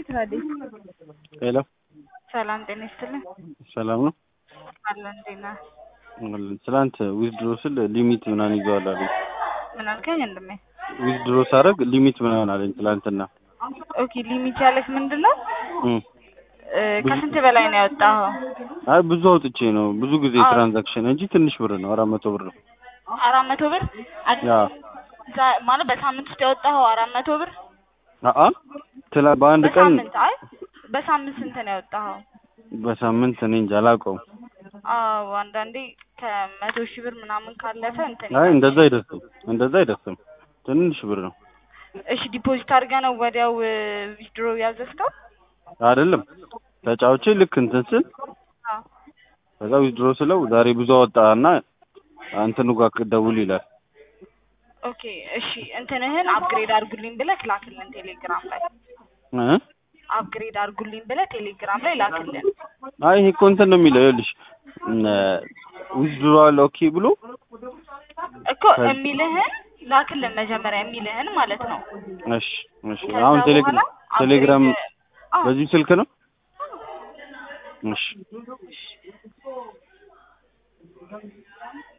ትላለች። ሄሎ ሰላም ጤና ይስጥልኝ። ሰላም ነው። አለ እንዴት ነህ? ትናንት ዊዝድሮ ስል ሊሚት ምናምን ይዘዋል አለኝ። ምን አልከኝ ወንድሜ? ዊዝድሮ ሳደርግ ሊሚት ምናምን አለኝ ትናንትና። ኦኬ ሊሚት ያለች ምንድን ነው? እም። እ፣ ከስንት በላይ ነው ያወጣኸው? አይ ብዙ አውጥቼ ነው ብዙ ጊዜ አዎ። ትራንዛክሽን እንጂ ትንሽ ብር ነው፣ አራት መቶ ብር ነው። አራት መቶ ብር አድ- ያ ዛ- ማለት በሳምንት ውስጥ ያወጣኸው አራት መቶ ብር አአ ትላ በአንድ ቀን በሳምንት አይ በሳምንት ስንት ነው ያወጣኸው? በሳምንት እኔ እንጃ አላውቀውም። አዎ አንዳንዴ ከመቶ ሺህ ብር ምናምን ካለፈ እንትን አይ ይላል። እንደዛ አይደርስም፣ እንደዛ አይደርስም። ትንሽ ብር ነው እሺ ዲፖዚት አድርገህ ነው ወዲያው ዊዝድሮ ያዘዝከው? አይደለም። ተጫውቼ ልክ እንትን ስል አዎ። ከዛ ዊዝድሮ ስለው ዛሬ ብዙ አወጣና እንትኑ ጋር ደውል ይላል። ኦኬ እሺ እንትንህን አፕግሬድ አድርጉልኝ ብለህ ላክልን ቴሌግራም ላይ እ አፕግሬድ አድርጉልኝ ብለህ ቴሌግራም ላይ ላክልን። አይ ይሄ እኮ እንትን ነው የሚለው ይኸውልሽ ዊዝድሮ አለ ኦኬ ብሎ እኮ የሚልህን ላክልን መጀመሪያ የሚልህን ማለት ነው። እሺ እሺ ከዛ አሁን በኋላ ቴሌግራም ቴሌግራም upgrade- አዎ። በዚህ ስልክ ነው እሺ